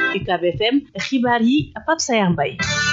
UCAB FM xibaar yi Pape Sayar Mbaye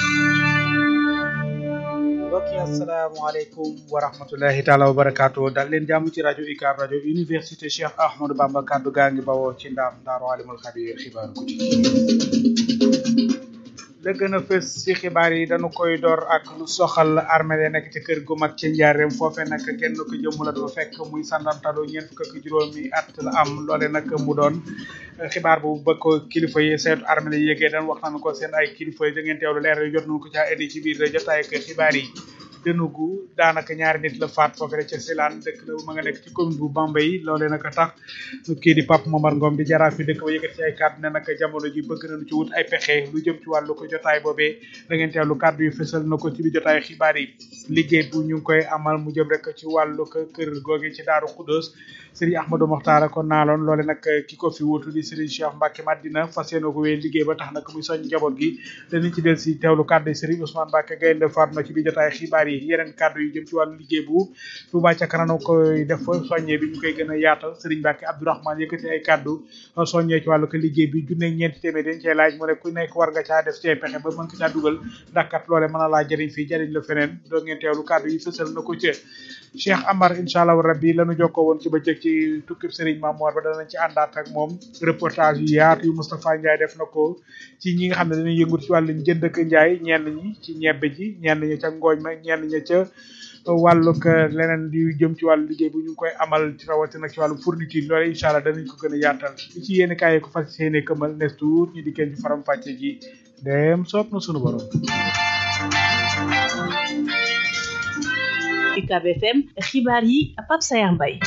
mbokk yi asalaamaaleykum wa rahmatulahi taala wa barakaatu dal leen jàmm ci rajo UCAB rajo université Cheikh Ahmadou Bamba kaddu gaa ngi bawoo ci ndaam daaru alimul xabiir xibaar guddi la gën a fës ci xibaar yi dañu koy door ak lu soxal armée yi nekk ci kër gu mag ci njaareem foofe nag kenn ko jëmm la dafa fekk muy sandantado ñeent fukk ak juróomi at la am loole nag mu doon xibaar bu ba ko kilifa yi seetu armée yi yëgee dañ waxtaan ko seen ay kilifa yi da ngeen teewlu leer yi jot nañu ko caa indi ci biir jotaay ak xibaar yi dënugu daanaka ñaari nit la faat foofu rek ca Silane dëkk la ma nga nekk ci commune bu Bambey loolee nag tax kii di Pape Momar Ngom di jaraaf fi dëkk ba yëkkati ci ay kàddu ne nag jamono ji bëgg nañu ci wut ay pexe lu jëm ci wàllu ko jotaay boobee da ngeen teewlu kàddu yi fësal na ko ci biir jotaay xibaar yi liggéey bu ñu ngi koy amal mu jëm rek ci wàllu ko kër googe ci Daaru Xuddoos Serigne Ahmadou Mokhtar ko naaloon loole nag ki ko fi wutu di Serigne Cheikh Mbacke Madina fas yéene ko wéy liggéey ba tax nag muy soñ njaboot gi danañ ci del si teewlu kàddu yi Serigne Ousmane Mbacke Gaynde Fatma ci biir jotaay xibaar yi yeneen kàddu yi jëm ci wàllu liggéey bu Touba ca kanam koy def soññee bi ñu koy gën a yaatal Serigne Mbacke Abdourahmane yëkkati ay kàddu soññee ci wàllu ko liggéey bi junne ñeenti téeméer dañ cee laaj mu ne ku nekk war nga caa def ci ay pexe ba mën ko caa dugal ndax kat loole mën a laa jëriñ fii jëriñ la feneen doo ngeen teewlu kàddu yi fësal na ko ci Cheikh Amar incha allah rabbi lañu jokkoo woon ci bëccëg ci tukkib Serigne Mamour ba danañ ci àndaat ak moom reportage yu yaatu yu Moustapha Ndiaye def na ko ci ñi nga xam ne dañuy yëngu ci wàllu jënd ak njaay ñenn ñi ci ñebbe ji ñenn ñi ca ngooñ ma ñenn ñi ca wàllug leneen di jëm ci wàllu liggéey bu ñu ngi koy amal ci rawatina ci wàllu fourniture loolu incha allah danañ ko gën a yaatal li ci yéen kaay ko fas yéene këmal nes tour ñu dikkee ci faram fàcce ji dem soob na sunu borom. UCAB FM xibaar yi Pape Sayar Mbaye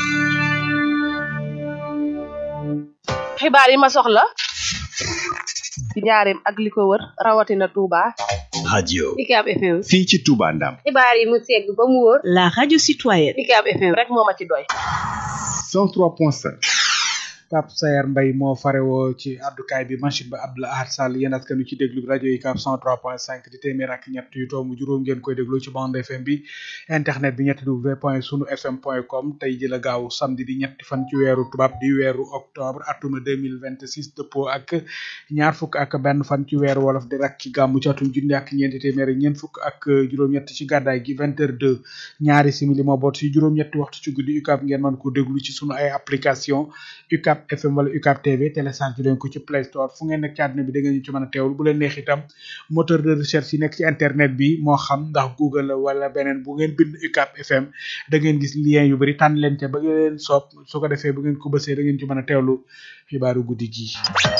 xibaar yi ma soxla ci njaareem ak li ko wër rawatina Touba. radio UCAB FM. fii ci Touba Ndam xibaar yi mu segg ba mu wóor. la radio citoyenne UCAB FM rek moo ma ci doy. 103.5 Pape Sayar Mbaye moo farewoo ci addukaay bi machine ba Abdoul Ahad Sall yéen askan wi ci déglu rajo UCAB 103.5 di téeméer ak ñett yu toomu juróom ngeen koy déglu ci bande FM bi internet bi ñetti w point sunu fm point com tey ji la gaaw samedi di ñetti fan ci weeru tubaab di weeru octobre atuma 2026 dëppoo ak ñaar fukk ak benn fan ci weeru wolof di rak ci gàmmu ci atum junni ak ñeenti téeméer ak ñeent fukk ak juróom-ñett ci gàddaay gi 20 heures 2 ñaari simili moo boot si juróom-ñetti waxtu ci guddi UCAB ngeen mën ko déglu ci sunu ay application UCAB FM wala UCAB TV télécharge leen ko ci Play Store fu ngeen nekk ci àdduna bi da ngeen ñu ci mën a teewul bu leen neex itam moteur de recherche yi nekk ci internet bi moo xam ndax Google la wala beneen bu ngeen bind UCAB FM da ngeen gis lien yu bari tànn leen ca ba ngeen soob su ko defee bu ngeen ko bësee da ngeen ci mën a teewlu xibaaru guddi gi.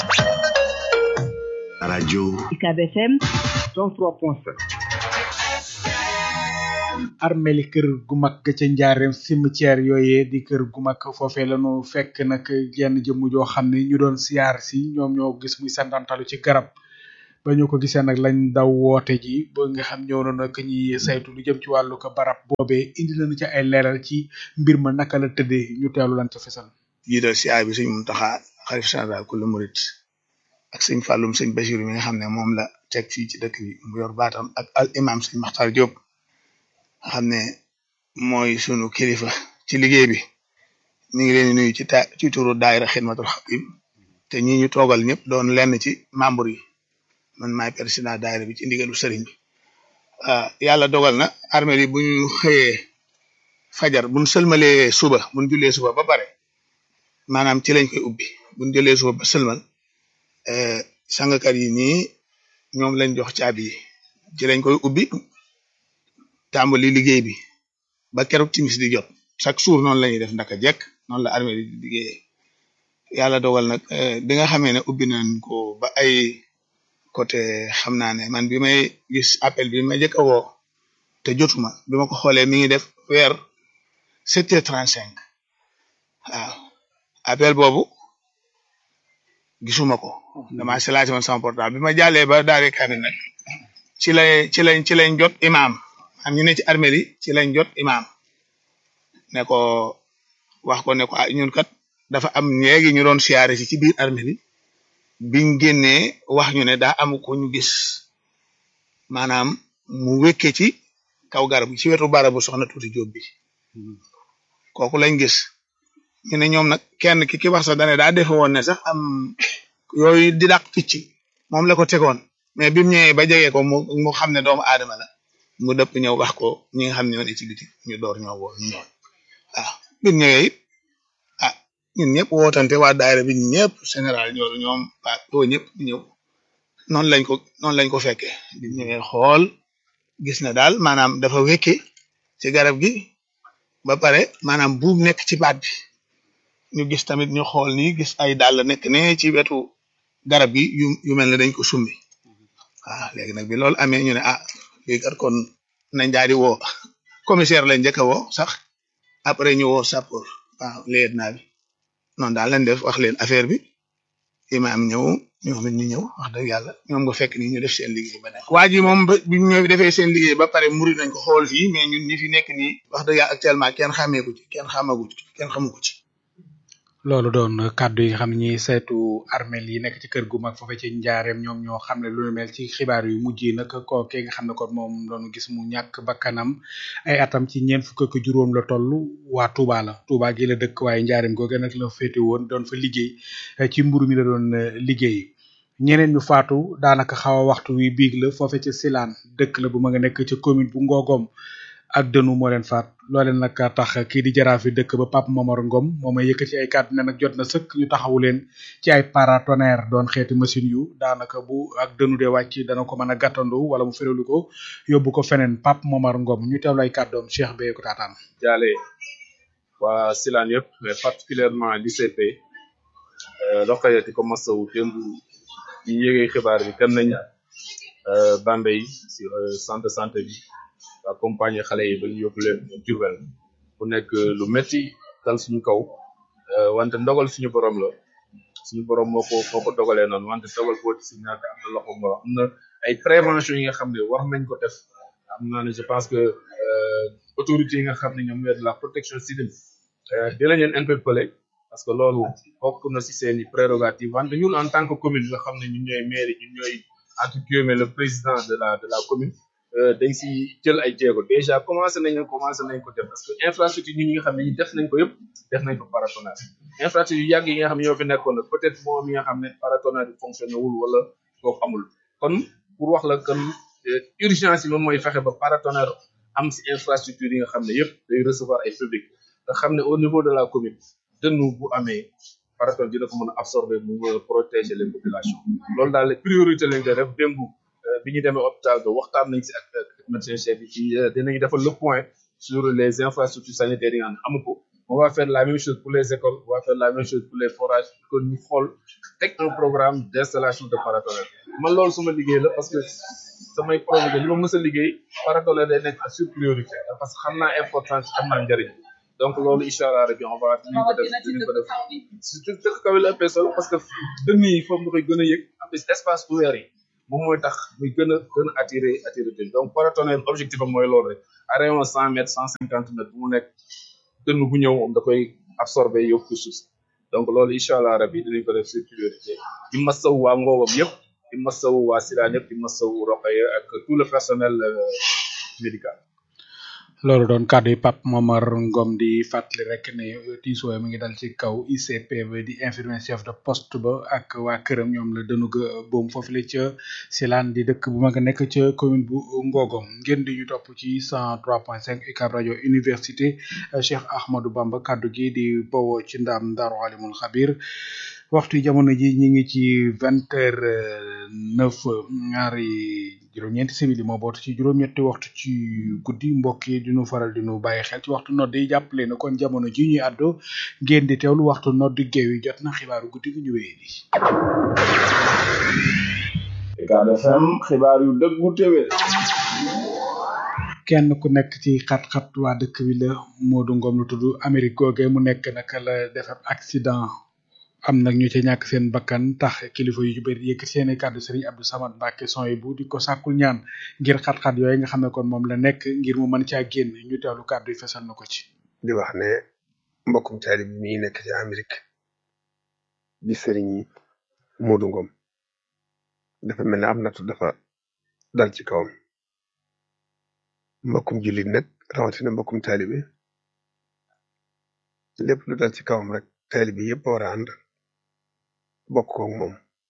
radio UCAB FM 103.7 armeli kër gu mag ga ca njaareem cimetière yooyee di kër gu mag foofee lañu fekk nag jenn jëmm joo xam ne ñu doon siyaar si ñoom ñoo gis muy santantalu ci garab ba ñu ko gisee nag lañ daw woote ji ba nga xam ñëw na nag ñi saytu lu jëm ci wàllu ko barab boobee indi nañu ci ay leeral ci mbir ma naka la tëddee ñu teelu lan ca fesal jiital siyaar bi sëñ Muntaxa xalif général kullu murit ak sëñ Fàllum sëñ Basiru mi nga xam ne moom la teg fii ci dëkk bi mu yor baatam ak al imam sëñ Maxtaar Diop nga xam ne mooy sunu kilifa ci liggéey bi ñu ngi leen di nuyu ci ta ci turu daayira xidmatul xadim te ñi ñu toogal ñëpp doon lenn ci membre yi man maay président daayira bi ci ndigalu sëriñ bi yàlla dogal na armée yi bu ñu xëyee fajar bu ñu sëlmalee suba bu ñu jullee suba ba pare maanaam ci lañ koy ubbi bu ñu jëlee suba ba sëlmal sangkat yi nii ñoom lañ jox caabi yi ci lañ koy ubbi tàmbali liggéey bi ba keroog timis di jot chaque jour noonu la ñuy def ndaka jekk noonu la armée di liggéeyee yàlla dogal nag bi nga xamee ne ubbi nañ ko ba ay côté xam naa ne man bi may gis appel bi ma njëkk a woo te jotuma bi ma ko xoolee mi ngi def weer sept heures trente cinq waaw appel boobu gisuma ko dama silaati woon sama portable bi ma jàllee ba daare kamil nag ci lay ci lañ ci lañ jot imam am ñu ne ci armée yi ci lañ jot imam ne ko wax ko ne ko ah ñun kat dafa am léegi ñu doon siyaare si ci biir armée yi biñ génnee wax ñu ne daa amu ko ñu gis maanaam mu wékke ci kaw garab ci wetu barabu soxna tuuti jóob bi kooku lañ gis ñu ne ñoom nag kenn ki ki wax sax dane daa defe woon ne sax am yooyu di dàq picc moom la ko tegoon mais bi mu ñëwee ba jege ko mu mu xam ne doomu aadama la mu dëpp ñëw wax ko ñi nga xam ne ñoo ne ci biti ñu door ñoo woo ñu ñëw waaw bi mu ñëwee it ah ñun ñëpp wootante waa daayira bi ñëpp général ñoo ñoom waa doo ñëpp ñëw noonu lañ ko noonu lañ ko fekkee bi mu ñëwee xool gis na daal maanaam dafa wekke ci garab gi ba pare maanaam buum nekk ci baat bi ñu gis tamit ñu xool nii gis ay dàll nekk ne ci wetu garab gi yu yu mel ne dañ ko summi waaw léegi nag bi loolu amee ñu ne ah léegi kat kon nañ daal di woo commissaire lañ njëkk a woo sax après ñu woo sapeur waaw léegi naa bi noonu daal lañ def wax leen affaire bi imaam ñëw ñoom it ñu ñëw wax dëgg yàlla ñoom nga fekk ni ñu def seen liggéey ba nekk waa ji moom ba bi ñëw defee seen liggéey ba pare muri nañ ko xool fii mais ñun ñi fi nekk nii wax dëgg yàlla actuellement kenn xàmmee ko ci kenn xamagu ci kenn xamu ko ci loolu doon kàddu yi nga xam ne ñi saytu armel yi nekk ci kër gu mag foofe ci njaareem ñoom ñoo xam ne lu nu mel ci xibaar yu mujj yi nag kookee nga xam ne kon moom doon gis mu ñàkk bakkanam ay atam ci ñeent fukk ak juróom la toll waa Touba la Touba gi la dëkk waaye njaareem googe nag la féete woon doon fa liggéey ci mburu mi la doon liggéey ñeneen ñu faatu daanaka xaw a waxtu wi biig la foofe ci Silane dëkk la bu ma nga nekk ci commune bu Ngogom ak dënu moo leen faat loole nag tax kii di jaraaf yi dëkk ba Pape Momar Ngom moom may yëkkati ay kàddu ne nag jot na sëkk ñu taxawu leen ci ay paratonnerre doon xeeti machine yu daanaka bu ak dënu de wàcc dana ko mën a gàttandu wala mu féralu ko yóbbu ko feneen Pape Momar Ngom ñu teewlu ay kàddoom Cheikh Beye ko taataan jaale waa Silane yëpp mais particulièrement l'ICP Rokhaya di ko masawu démb ñu yëgee xibaar bi dem nañ Bambey si centre de santé bi accompagner xale yi ba ñu yóbbu leen Diourbel bu nekk lu metti dal suñu kaw wante ndogal suñu borom la suñu borom moo ko moo ko dogalee noonu wante dogal boo ci si ñàkk am na loxo moo am na ay prévention yi nga xam ne war nañ ko def am naa ne je pense que autorités yi nga xam ne ñoom ñooy de la protection civile dinañ leen interpeller parce que loolu bokk na si seen i prérogative wante ñun en tant que commune nga xam ne ñun ñooy maire ñun ñooy entre guillemets le président de la de la commune dañ si jël ay jéego déjà commencé nañ commencé nañ ko def parce que infrastructure ñi nga xam ne ñi def nañ ko yëpp def nañ ko paratonnerre infrastructure yu yàgg yi nga xam ne ñoo fi nekkoon nag peut-être moom mi nga xam ne paratonnerre bi fonctionné wul wala foofu amul kon pour wax la kon urgence yi moom mooy fexe ba paratonnerre am si infrastructure yi nga xam ne yëpp day recevoir ay public nga xam ne au niveau de la commune dënnu bu amee paratonnerre dina ko mën a absorber mu mën a protéger les populations loolu daal priorité lañ koy def démb bi ñu demee hôpital ba waxtaan nañ si ak médecin chef bi ci dinañu defal le point sur les infrastructures sanitaires yi nga xam ne amu ko on va faire la même chose pour les écoles on va faire la même chose pour les forages que ñu xool teg un programme d' installation de paratonnerre man loolu suma liggéey la parce que samay projet li ma mës a liggéey paratonnerre day nekk à sur priorité parce que xam naa importance xam naa njëriñ donc loolu incha allah rabi on va dinañ ko def dinañ ko def surtout dëkk kaw la ëppee solo parce que dënn yi foofu nga koy gën a yëg en plus espace ouvert yi moom mooy tax muy gën a gën a attiré attiré donc paratonnerre objectif am mooy loolu rek à rayon cent mètres cent cinquante mètres bu mu nekk dënn bu ñëw moom da koy absorbé yóbbu suuf donc loolu incha allah rabi dinañ ko def sur priorité di masawu waa Ngogom yëpp di masawu waa Silane yëpp di masawu Rokhaya ak tout le personnel médical. loolu doon kàddu yi Pape Momar Ngom di fàttali rek ne tiisoo mi ngi dal ci kaw ICP ba di infirmier chef de poste ba ak waa këram ñoom la dënu ga boom foofu la ca Silane di dëkk bu mag a nekk ca commune bu Ngogom ngeen di ñu topp ci 103.5 UCAB rajo université Cheikh Ahmadou Bamba kàddu gi di bawoo ci ndam Daaru Alimul Xabir waxtu jamono ji ñi ngi ci vingt heures neuf ñaari juróom-ñeenti simili moo bootu ci juróom-ñetti waxtu ci guddi mbokk yi di nu faral di nu bàyyi xel ci waxtu nodd yi jàppale na kon jamono ji ñuy àddoo ngeen di teewlu waxtu nodd géew yi jot na xibaaru guddi gi ñu wéyee di UCAB FM xibaar yu dëggu téwé kenn ku nekk ci xat-xat waa dëkk bi la Modou Ngom lu tudd Amérique googe mu nekk naka la def ab accident am nag ñu ci ñàkk seen bakkan tax kilifa yu bëri yëkkati seen i kàddu Serigne Abdou Samad Mbacke son yi bu di ko sàkkul ñaan ngir xat-xat yooyu nga xam ne kon moom la nekk ngir mu mën caa génn ñu teewlu kàddu yi fesal na ko ci. di wax ne mbokkum taali bi mi nekk ci Amérique di Serigne Modou Ngom dafa mel ne am nattu dafa dal ci kawam mbokkum jullit nag rawatina mbokkum taalibe lépp lu dal ci kawam rek taalibe yëpp war a ànd bokk koog moom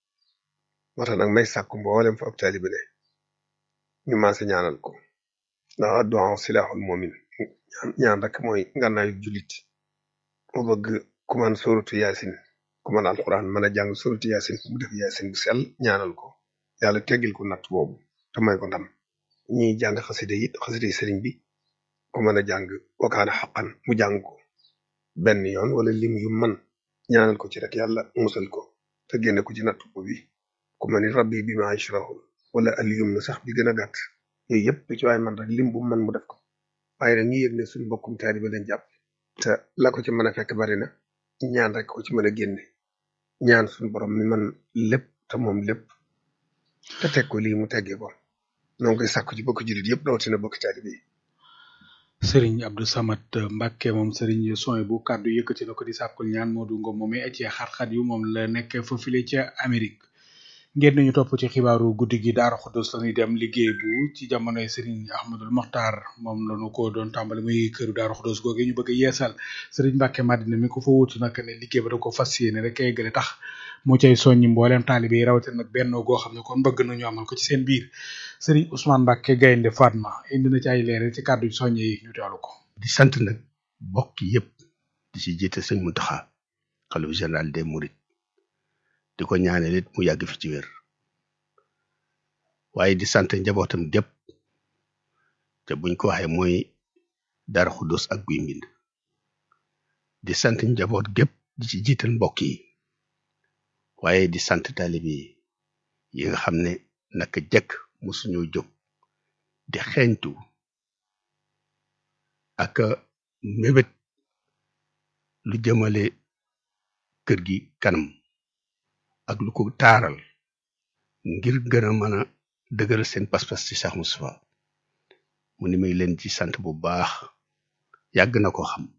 moo tax nag may sàkku mboolem fa ab taalibe ne ñu maase ñaanal ko ndax addu'a silaaxul moomin ñaan ñaan rek mooy ngànnaayu jullit mu bëgg ku man suratu yaasin ku man alquran mën a jàng suratu yaasin mu def yaasin bu sell ñaanal ko yàlla teggil ko natt boobu te may ko ndam ñiy jàng xasida it xasida sëriñ bi ku mën a jàng wakaana xaqan mu jàng ko benn yoon wala lim yu man ñaanal ko ci rek yàlla musal ko te génne ko ci natt bi ku ma ni rabbi bi ma yashrahun wala al yumna sax bi gën a gàtt yooyu yëpp lu ci waay man rek lim bu man mu def ko waaye nag ñi yëg ne suñu mbokkum taalibe lañ jàpp te la ko ci mën a fekk bari na ñaan rek ko ci mën a génne ñaan suñu borom mi man lépp te moom lépp te teg ko lii mu teggee ko noo ngi koy sàkku ci bokk jullit yëpp rawatina bokk taalibe yi Serigne Abdou Samad Mbacke moom Serigne Soy bu kàddu yëkkati na ko di sàkkul ñaan Modou Ngom moom ci xat-xat yu moom la nekk foofule ca Amérique ngeen nañu topp ci xibaaru guddi gi Daara Xudus la ñuy dem liggéey bu ci jamonoy Serigne Ahmadul Mokhtar moom la ñu ko doon tàmbali muy këru Daara Xudus googu ñu bëgg a yeesal Serigne Mbacke Madina mi ko fa wutu nag ne liggéey ba da ko fas yéene rek eggale tax mu cay soññi mbooleem taalibe yi rawatina nag benn goo xam ne kon bëgg nañu amal ko ci seen biir Serigne Ousmane Mbacke Gaynde Fatma indi na ci ay leeral ci kàddu soññe yi ñu teewlu ko. di sant nag bokk yëpp di ci jiite sëñ Mountakha xalifa général des Mourides di ko ñaanal it mu yàgg fi ci wér waaye di sant njabootam gépp te buñ ko waxee mooy Daara Xuddoos ak Guy Mbind di sant njaboot gépp di ci jiital mbokk yi waaye di sant taalibe yi yi nga xam ne naka jëkk musuñu jóg di xeeñtu ak mébét lu jëmale kër gi kanam ak lu ko taaral ngir gën a mën a dëgëral seen pas-pas ci Cheikh Moustapha mu ni may leen ci sant bu baax yàgg na ko xam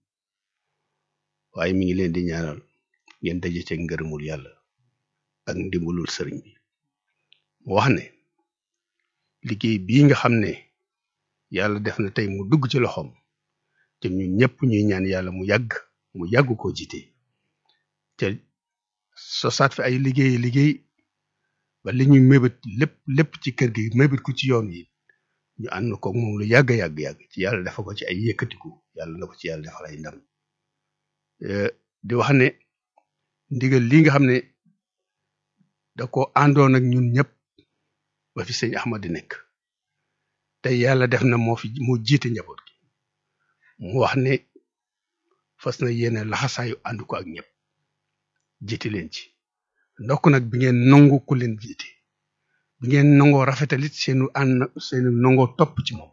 waaye mi ngi leen di ñaanal ngeen daje ci ngërëmul yàlla ak ndimbalul sëriñ bi mu wax ne liggéey bii nga xam ne yàlla def na tey mu dugg ci loxoom te ñun ñëpp ñuy ñaan yàlla mu yàgg mu yàgg koo jiite te sosaat fi ay liggéey liggéey ba li ñuy mébét lépp lépp ci kër gi mébét ko ci yoon yi ñu ànd ko moom lu yàgg yàgg yàgg ci yàlla dafa ko ci ay yëkkatiku yàlla na ko ci yàlla defal ay ndam di wax ne ndigal li nga xam ne da ko àndoon ak ñun ñëpp ba fi sëñ Ahmad di nekk te yàlla def na moo fi moo jiite njaboot gi mu wax ne fas na yéene laxasaayu ànd ko ak ñëpp jiite leen ci ndokk nag bi ngeen nangu ku leen jiite bi ngeen nangoo rafetalit seenu ànd seenu nangoo topp ci moom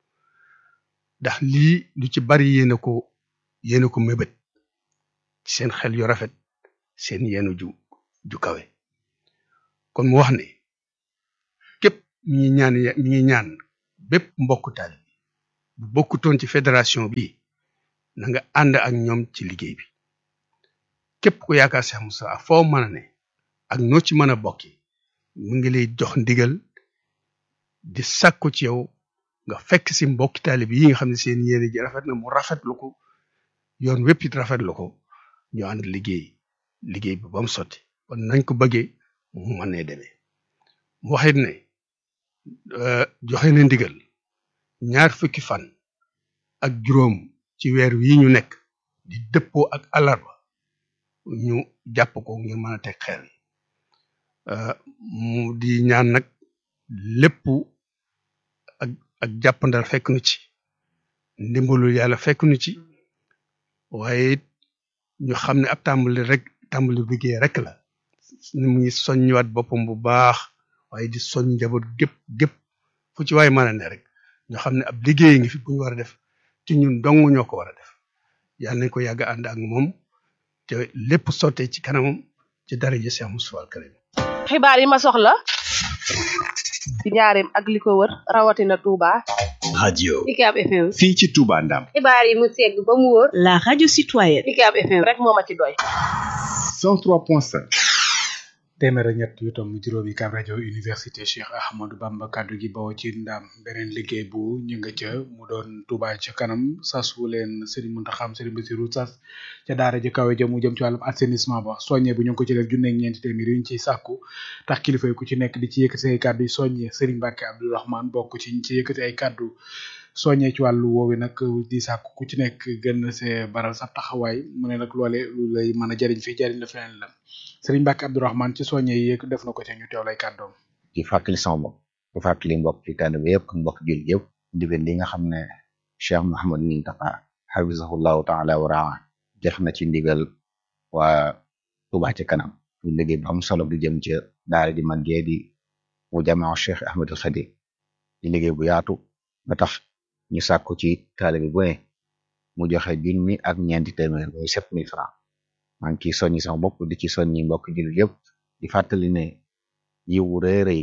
ndax lii lu ci bari yéene ko yéene ko mébét ci seen xel yu rafet seen yéenu ju ju kawe kon mu wax ne képp mi ngi ñaan mi ngi ñaan bépp mbokku taali bu bokkutoon ci fédération bi na nga ànd ak ñoom ci liggéey bi képp ku yaakaar Cheikh Moussa foo mën a ne ak noo ci mën a bokki mu ngi lay jox ndigal di sàkku ci yow nga fekk si mbokki taali bi yi nga xam ne seen yéene ji rafet na mu rafetlu ko yoon wépp it rafetlu ko ñu ànd liggéey liggéey bi ba mu sotti kon nañ ko bëggee mu mën ne demee mu waxit ne joxe na ndigal ñaar fukki fan ak juróom ci weer wi ñu nekk di dëppoo ak alarba ñu jàpp ko ngir mën a teg xeer mu di ñaan nag lépp ak ak jàppandal fekk nu ci ndimbalul yàlla fekk nu ci waaye it ñu xam ne ab tàmbali rek tàmbali liggéey rek la mu ngi soññiwaat boppam bu baax waaye di soññ njaboot gépp gépp fu ci waay mën a ne rek ñu xam ne ab liggéey ngi fi bu ñu war a def ci ñun dong ñoo ko war a def yàlla nañ ko yàgg ànd ak moom te lépp sottee ci kanamam ci dara ji Cheikh Moustapha al Karim xibaar yi ma soxla ci njaareem ak li ko wër rawatina Touba. radio UCAB FM. fii ci Touba Ndam xibaar yi mu segg ba mu wóor. La radio citoyenne. UCAB FM rek moo ma ci doy. 103.5 téeméer ak ñett yu tomb juróomi Ucab rajo université Cheikh Ahmadou Bamba kaddu gi bawoo ci ndam beneen liggéey bu ñu nga ca mu doon Touba ca kanam sas wu leen Serigne Mountakha Serigne Bassirou sas ca daara ji kawe ja mu jëm ci wàllum assainissement ba soññe bu ñu ngi ko ci def junne ak ñeenti téeméer yu ñu ciy sàkku tax kilifa yi ku ci nekk di ci yëkkati ay kaddu yi soññe Serigne Mbacke Abdourahmane bokk ci ñi ci yëkkati ay kaddu soññee ci wàllu woowu nag di sàkku ku ci nekk gën see baral sa taxawaay mu ne nag loole lu lay mën a jariñ fii jariñ la feneen la Serigne Mbacke Abdourahmane ci soññe yi yëg def na ko ca ñu teew lay kàddoom di fàttali sama bopp di fàttali mbokk ci tànn bi yëpp ak mbokk jul yëpp ndigal li nga xam ne Cheikh Mouhamad Mountakha hafizahullahu taala wa raa def na ci ndigal waa Touba ci kanam ñu liggéey bu am solo di jëm ca daara di man gee di mu jamaa Cheikh Ahmadul Khadim di liggéey bu yaatu ba tax ñu sàkku ci taalibe bu ne mu joxe junni ak ñeenti téeméer muy sept mille francs maa ngi ciy soññi sama bopp di ci soññi mbokk jullit yëpp di fàttali ne yiwu rëy rëy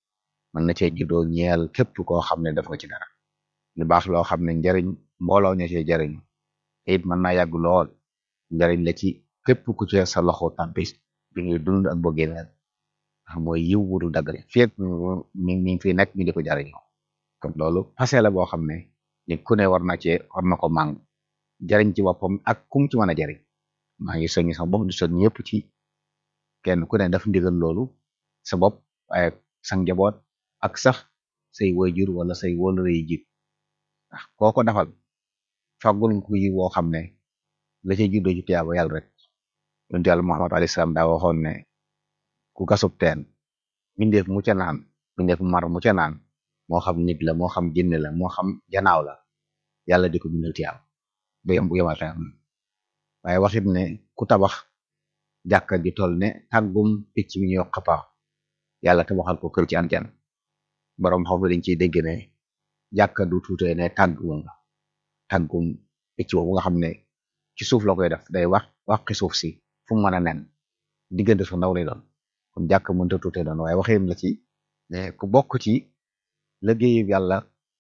mën na cee juddoo ñeel képp koo xam ne def nga ci dara lu baax loo xam ne njariñ mbooloo ña cee jariñ te it mën naa yàgg lool njariñ la ci képp ku ci sa loxo tàbbi bi ngay dund ak boo génneel ndax mooy yiw wuru daggale feeg mi mi fi nekk ñu di ko jariñoo kon loolu fase la boo xam ne nit ku ne war na cee war na ko màng jariñ ci boppam ak kum ci mën a jariñ maa ngi soññi sama bopp di soññ yëpp ci kenn ku ne daf ndigal loolu sa bopp waaye sa njaboot ak sax say wayjur wala say wóolare yi jiit ndax koo ko defal fàggul nga ko yi woo xam ne la cay juddoo ci tiyaaba yàlla rek yonent yàlla Muhammad alayhi salaam daa waxoon ne ku gasub teen mindeef mu ca naan mindeef mar mu ca naan moo xam nit la moo xam jinne la moo xam janaaw la yàlla di ko bindal tiyaaba ba yem bu yemal tam waaye waxit ne ku tabax jàkka ji toll ne tàggum picc mi ñuy wax xapaa yàlla tabaxal ko kër ci anjan borom xam dañ ciy dégg ne jàkka du tuutee ne tàggum la tàggum picc boobu nga xam ne ci suuf la koy def day wax waxi suuf si fu mu mën a nen diggante su ndaw lay doon kon jàkka mënta tuutee doon waaye waxin la ci ne ku bokk ci liggéeyu yàlla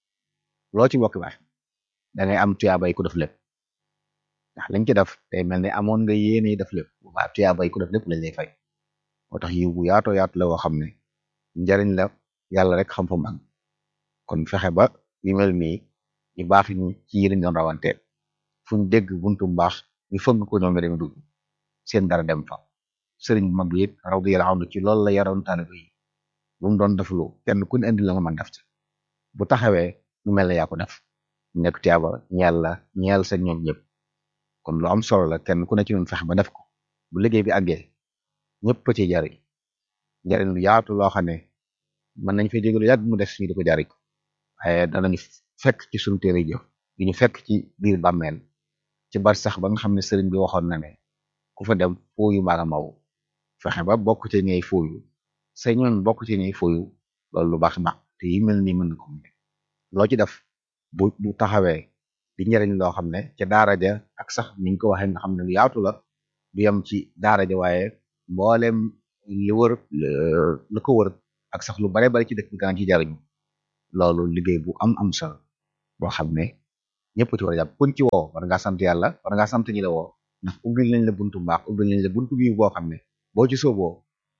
loo ci bokk baax da ngay am tuyaabay ku def lépp ndax lañ ci def day mel ne amoon nga yéene def lépp bu baax tuyaabay ku def lépp lañ lay fay moo tax yiw bu yaatoo yaatu la woo xam ne njariñ la yàlla rek xam fa mu am kon fexe ba yu mel nii ñu baax ñu ci yi lañ doon rawante fu ñu dégg buntu mbaax ñu fëgg ko ñoom dem dugg seen dara dem fa sëriñ bu mag bi it radiyallahu anhu ci loolu la yaroon taalibe yi bu mu doon deflu kenn ku ne indi la nga mën def ci bu taxawee nu mel ne yaa ko def nekk tiyaaba ñeel la ñeel sa ñoom ñëpp kon lu am solo la kenn ku ne ci ñun fexe ba def ko bu liggéey bi àggee ñëpp ci jariñ njariñ lu yaatu loo xam ne mën nañ fay jóge lu yàgg mu def suñu di ko jariñ waaye danañu fekk ci suñu téere jëf di ñu fekk ci biir bàmmeel ci bar sax ba nga xam ne sëriñ bi waxoon na ne ku fa dem fooyu mbaa nga maw fexe ba bokk ci ñey fooyu say ñoon bokk ci ñey fooyu loolu lu baax baax te yi mel nii mën na ko loo ci def bu bu taxawee di njariñ loo xam ne ca daara ja ak sax niñ ko waxee nga xam ne lu yaatu la du yem ci daara ja waaye mboolem li wër la ko wër ak sax lu bare bari ci dëkk bi daan ci jariñu loolu liggéey bu am am solo boo xam ne ñëpp ci war a jàpp kun ci woo war ngaa sant yàlla war ngaa sant ñi la woo ndax ubbil nañ la buntu mbaax ubbil nañ la buntu bi boo xam ne boo ci sooboo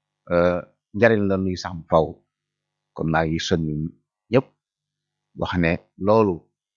njariñ la nuy sax bu faw kon maa ngi soññ ñëpp wax ne loolu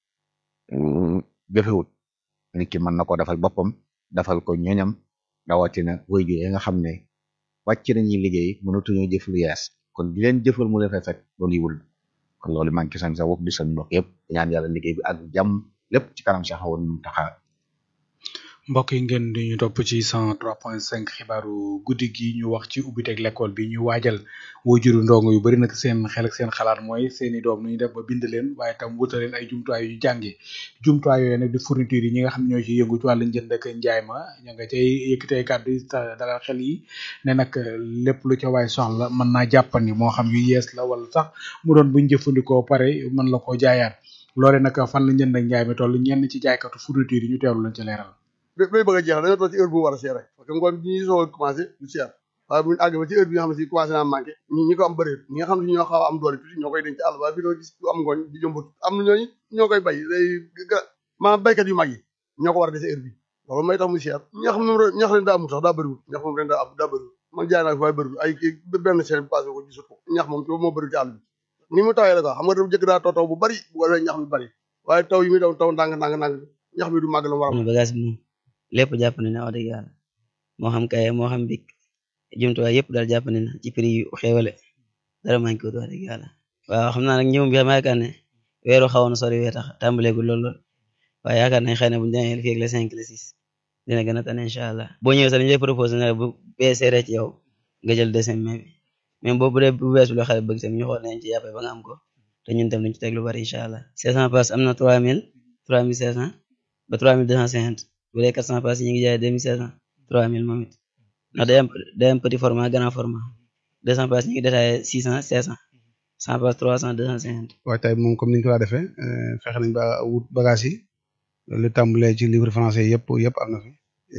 jëfewut nit ki mën na ko defal boppam defal ko ñoñam rawatina waajur yi nga xam ne wàcc nañuy liggéey mënatuñoo jëf lu yees kon di leen jëfal mu defee fekk loolu yiwul kon loolu maa ngi ci sant sa bopp di sant mbokk yëpp ñaan yàlla liggéey bi ak jàmm lépp ci kanam Cheikh Awa Mountakha mbokk yi ngeen di ñu topp ci 103.5 xibaaru guddi gi ñu wax ci ubbiteg l'école bi ñu waajal wajuru ndongo yu bari nag seen xel ak seen xalaat mooy seeni doom nu ñu def ba bind leen waaye tam wutal leen ay jumtuwaay yu jànge jumtuwaay yooyu nag di fourniture yi ñi nga xam ne ñoo ci yëngu ci wàllu njënd ak njaay ma ña nga cay yëkkatee kàddu yi dalal xel yi ne nag lépp lu ca waay soxla mën naa jàppandi moo xam yu yees la wala sax mu doon buñ jëfandikoo pare mën la koo jaayaat loole nag fan la njënd ak njaay mi toll ñenn ci jaaykatu fourniture yi ñu teewlu lañ ci leeral bay bëgg a jeex dañoo toll ci heure bu war a seer rek parce que ngoon bi ñuy soog a commencé du seer waaye bu ñu àgg ba ci heure bi nga xam ne si commencé naa manqué ñi ñi ko am bëreet ñi nga xam ne si ñoo xaw a am doole tuuti ñoo koy denc àll waaye fii doo gis ku am ngooñ di jëmbut am na ñooñu ñoo koy bay day maanaam baykat yu mag yi ñoo ko war a dese heure bi loolu may tax mu seer ñax moom ñax leen daa amul sax daa bëriwul ñax moom ren daa am daa bëriwul man jaay naa ko waaye bëri ay kii benn semaine passé ko gisut ko ñax moom moo bëri ci àll bi ni mu tawee la ko xam nga dafa jëkk daa taw taw bu bari bu ko defee ñax mi bari waaye taw yi muy daw taw ndànk ndànk ndànk ñax mi du màgg la mu war a bagage bi moom lépp jàpp na wax dëgg yàlla moo xam kaye moo xam bik jumtuwaay yëpp daal jàpp na ci prix yu xéewale dara manqué wut wax dëgg yàlla waaw xam naa nag ñëwum bi xam yaakaar ne weeru xawoon na sori wee tax tàmbaleegul lool lool waaye yaakaar nañ xëy na bu ñu demee fii ak le cinq le six dina gën a tane incha allah boo ñëwee sax dañu lay proposé ne bu beesee ci yow nga jël deuxième mai bi même boobu dee bu bees bi loo xale bëgg tam ñu xool nañ ci yàppee ba nga am ko te ñun tam dañ ci teg lu bari incha allah 500 pass am na 3000 3500 ba 3250 bu dee 400 pass yi ñu ngi jaay 2500 3000 moom it ndax day am day am petit format grand format 200 pass ñu ngi détaillé 600 700 100 pass 300 250. waaye tey moom comme ni ñu ko daa defee fexe nañ ba wut bagage yi lu tàmbalee ci livre français yëpp yëpp am na fi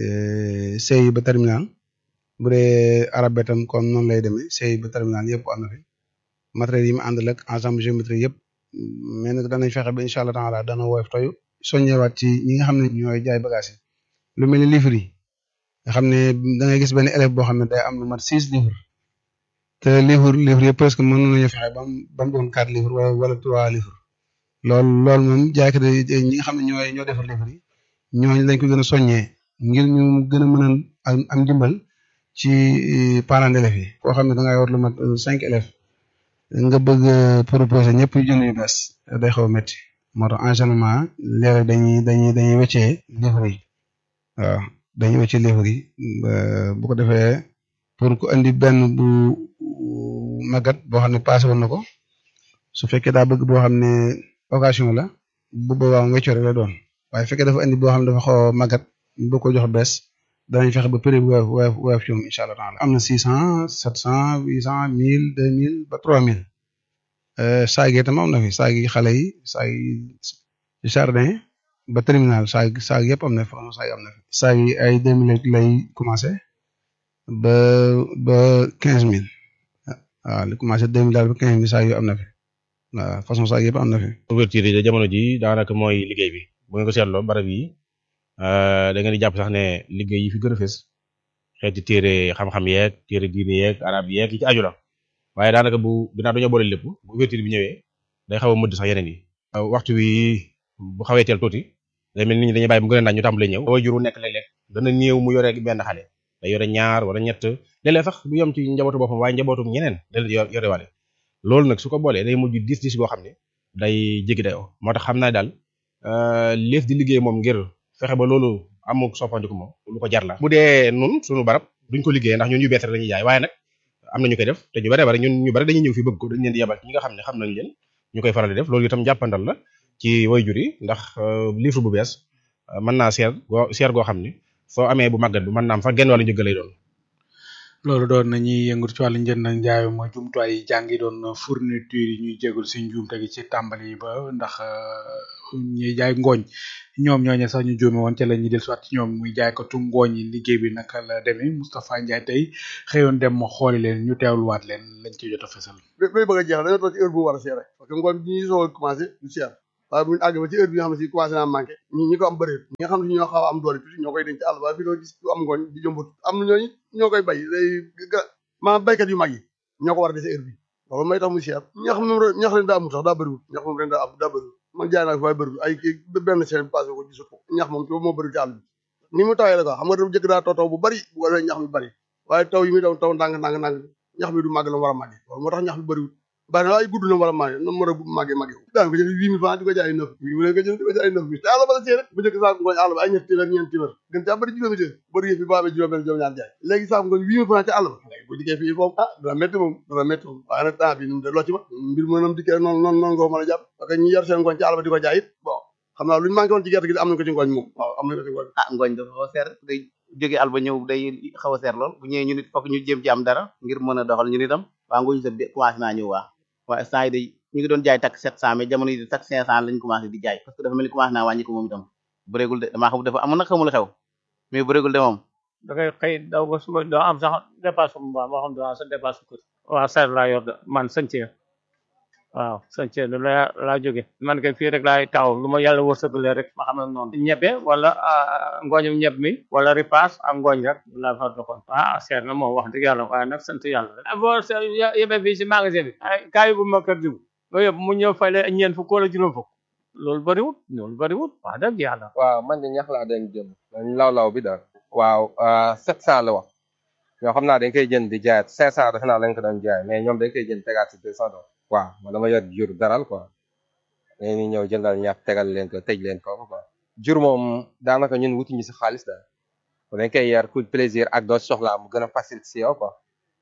CI ba terminal bu dee arabe tam comme noonu lay demee CI ba terminal yëpp am na fi matériel yi mu àndal ak ensemble géométrie yëpp mais nag danañ fexe ba incha allah taala dana woyof toyu soññewaat ci ñi nga xam ne ñooy jaay bagage yi lu mel ni livre yi nga xam ne da ngay gis benn élève boo xam ne day am lu mat six livres te livre livre yëpp presque mën nañu fexe ba mu ba mu doon quatre livres wala wala trois livres loolu loolu moom jaaykat yi ñi nga xam ne ñooy ñoo defar livre yi ñooñu lañ ko gën a soññee ngir ñu gën a mën a am dimbal ci parents d'élèves yi koo xam ne da ngay war lu mat cinq élèves nga bëgg proposer ñëpp jënd yu bees day xaw a métti moo tax enchaînement léeg dañuy dañuy dañuy weccee livre yi waaw dañuy weccee livre yi bu ko defee pour ku andi benn bu magat boo xam ne passé woon na ko su fekkee daa bëgg boo xam ne occasion la bu boobaa mu weccoo rek la doon waaye fekkee dafa andi boo xam ne dafa xaw a magat ñu bëgg ko jox bees danañ fexe ba prix bu woyof woyof woyof ci moom incha allah taala am na six cent sept cent huit cent mille deux mille ba trois mille saag yi tam am na fi saag yi xale yi saag yi jardin ba terminal saag saag yëpp am na fi façon saag am na fi saag yi ay deux mille lay commencé ba ba quinze mille waaw li commencé deux mille daal ba quinze mille saag yu am na fi waaw façon saag yëpp am na fi. ouverture yi jamono ji daanaka mooy liggéey bi bu ngeen ko seetloo barab yi da ngeen di jàpp sax ne liggéey yi fi gën a fës xeeti téere xam-xam yeeg téere diine yeeg arab yeeg yi ci aju la waaye daanaka bu ginnaaw dañoo boole lépp bu ouverture bi ñëwee day xaw a mëdd sax yeneen yi. waxtu wi bu xawee teel tuuti day mel ni nit ñi dañuy bàyyi bu gën a naaj ñu tàmbalee ñëw. waajur wu nekk léeg-léeg dana néew mu yore benn xale day yore ñaar wala ñett léeg-léeg sax du yem ci njabootu boppam waaye njabootu ñeneen da leen yore wale loolu nag su ko boolee day mujj dis dis goo xam ne day jéggi dayoo moo tax xam naa daal leef di liggéey moom ngir fexe ba loolu amul soppandiku moom lu ko jar la bu dee nun suñu barab duñ ko liggéey ndax ñun yu bees rek lañuy jaay waaye nag am na ñu koy def te ñu bare bare ñun ñu bare dañuy ñëw fi bëgg ko dañ leen di yebal ñi nga xam ne xam nañ leen ñu koy faral di def loolu itam jàppandal la ci wayjur yi ndax livre bu bees mën naa seer goo seer goo xam ne soo amee bu màggat bu mën naa am sax genn wàllu njëgg lay doon loolu doon nañuy yëngu ci wàllu njënd ak njaay mooy jumtuwaay yi jàngi doon fourniture yi ñuy jégul si njuumte gi ci tàmbali ba ndax ñuy jaay ngooñ ñoom ñooñu sax ñu juume woon ca la ñuy dellusiwaat ci ñoom muy jaaykatu ngooñ yi liggéey bi naka la demee Moustapha Ndiaye tey xëyoon dem ma xooli leen ñu teewluwaat leen lañ ci jot a fesal. bay bëgg a jeex dañoo toog ci heure bu war a seere parce que ngooñ bi ñuy soog a commencé du seer waaye bu ñu àgg ba ci heure bi nga xam ne si commencé naa manqué ñi ñi ko am bëreet ñi nga xam ne ñoo xaw a am doole tuuti ñoo koy denc àll waaye fii doo gis ku am ngooñ di jëmbut am na ñooñu ñoo koy bay day maanaam baykat yu mag yi ñoo ko war a dese heure bi loolu may tax mu seer ñax moom ñax leen daa amul sax daa bëriwul ñax moom ren daa am daa bëriwul man jaay naa ko waaye bëriwul ay kii benn semaine passé ko gisut ko ñax moom moo bëriwul ci àll bi ni mu tawee la ko xam nga dafa jëkk daa taw taw bu bari bu ko defee ñax mi bari waaye taw yi muy daw taw ndànk ndànk ndànk ñax mi du màgg la mu war a màggee loolu moo tax ñax mi bëriwul bari na ay gudd na war a màggee na mu war a màggee màggee daan ko jënd huit mille francs di ko jaay neuf mille mu ne ko jënd di ko jaay neuf mille te àll ba la see rek bu njëkk saako ngooñ àll ba ay ñetti téeméer ñeenti téeméer gën caa bëri juróomi téeméer bëri yëf yi boo amee juróom benn juróom ñaar jaay léegi saako ngooñ huit mille francs ci àll ba léegi bu dikkee fii moom ah dana métti moom dana métti moom waaye nag temps bi nu de loo ci ma mbir mu nam dikkee noonu noonu noonu nga ko mën a jàpp parce que ñi yar seen ngooñ ci àll ba di ko jaay it bon xam naa lu ñu manqué woon ci gerte gi am nañ ko ci ngooñ moom waaw am nañ ko ci ngooñ ah ngooñ dafa xaw a seer day jóge àll ba ñëw day xaw a seer lool bu ñëwee ñu nit fokk ñu jéem ci am dara ngir mën a doxal ñu nitam waa ngooñ sa commencé naa ñëw waa waaye saa yi day ñu ngi doon jaay tak sept cent mais jamono yi tak cinq cent lañ commencé di jaay parce que dafa mel ni commencé naa wàññi ko moom itam bëreegul de damaa xam dafa amoon nag xamul xew mais bëreegul de moom da ngay xëy daw ba suba doo am sax dépasse bu baax moo xam doo am sa dépasse kër waaw seet laa yor de man sëñ ci waaw sëñ Thierno la laa jóge man kay fii rek laay taxaw lu ma yàlla wërsëgalee rek ma xam ne noonu ñebe wala ngooñum ñeb mi wala ripaas ak ngooñ rek laa fa doxoon ah seer na moom wax dëgg yàlla waaye nag sant yàlla rek boo yebe fii si magasin bi ay kaay bu ma kër diw nga yóbbu mu ñëw fay la ñeent fukk wala juróom fukk loolu bëriwut loolu bëriwut wax dëgg yàlla waaw man de ñax laa dañ jëm dañ law law bi daal waaw sept cent la wax ñoo xam naa dañ koy jënd di jaayat cinq cent defe naa lañ ko doon jaay mais ñoom dañ koy jënd tegaat si deux cent dollars waaw man dama yor jur daral quoi dañuy ñëw jëndal ñax tegal leen ko tëj leen ko quoi jur moom daanaka ñun wutuñu si xaalis daal dañ koy yar pour plaisir ak doo soxlaa mu gën a facile si yow quoi